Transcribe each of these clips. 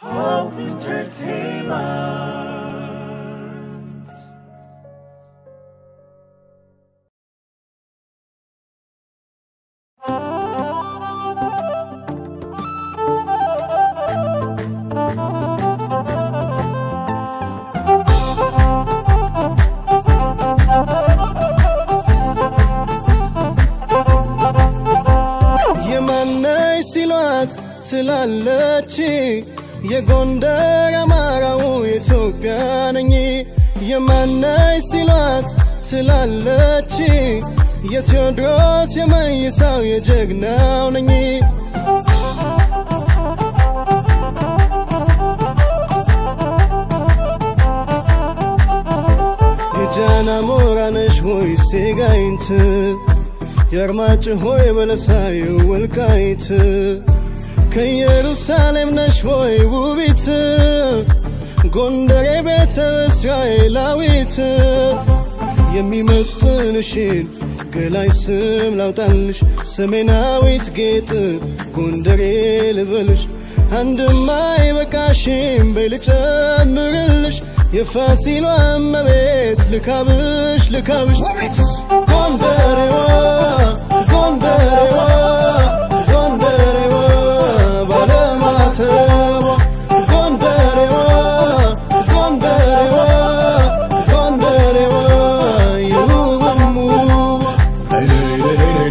Hope Entertainment. የማነሽ ሲሏት ትላለች የጎንደር አማራው የኢትዮጵያ ነኝ የማነሽ ሲሏት ትላለች የቴዎድሮስ የመይሳው የጀግናው ነኝ የጃና ሞራነሽ ሆይ ሴጋይንት የአርማጭሆ የበለሳዩ ወልቃይት ከኢየሩሳሌም ነሽ ሆይ ውቢት ጎንደሬ ቤተ እስራኤላዊት የሚመጥንሽን ገላይ ስም ላውጣልሽ ሰሜናዊት ጌጥ ጎንደሬ ልበልሽ አንድማ አይበቃሽም በልጨምርልሽ የፋሲሏ እመቤት ልካብሽ ልካብሽ ጎንደሬዋ ጎንደሬዋ ጎንደሬዋ ባለማተቧ ጎንደሬዋ ጎንደሬዋ ጎንደሬዋ የውብም ውቧ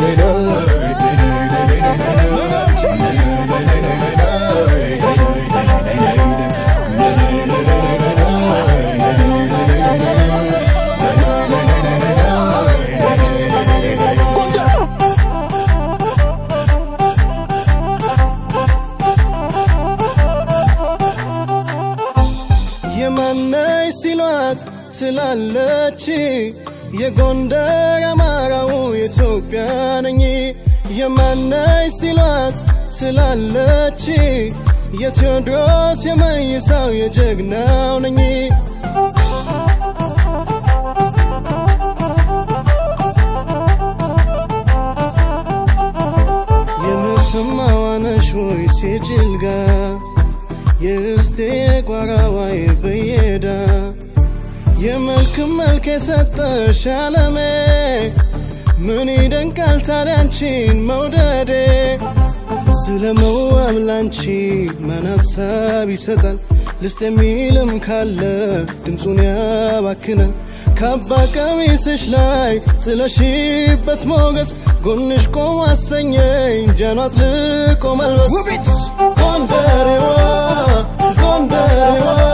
የማነሽ ሲሏት ትላለች የጎንደር አማራው የኢትዮጵያ ነኝ የማነሽ ሲሏት ትላለች የቴዎድሮስ የመይሳው የጀግናው ነኝ የምትሰማዋነሽ ወይ ሴጅልጋ የእስቴ ጓራዋይ በየዳ የመልክ መልክ የሰጠሽ አለሜ ምን ይደንቃል ታዲያ አንቺን መውደዴ ስለ መዋብ ላንቺ ማን ሀሳብ ይሰጣል ልስጥ የሚልም ካለ ድምፁን ያባክናል ካባ ቀሚስሽ ላይ ጥለሽበት ሞገስ ጎንሽ ቆም አሰኘኝ ጃኗ አጥልቆ መልበስ ጎንደሬዋ ጎንደሬዋ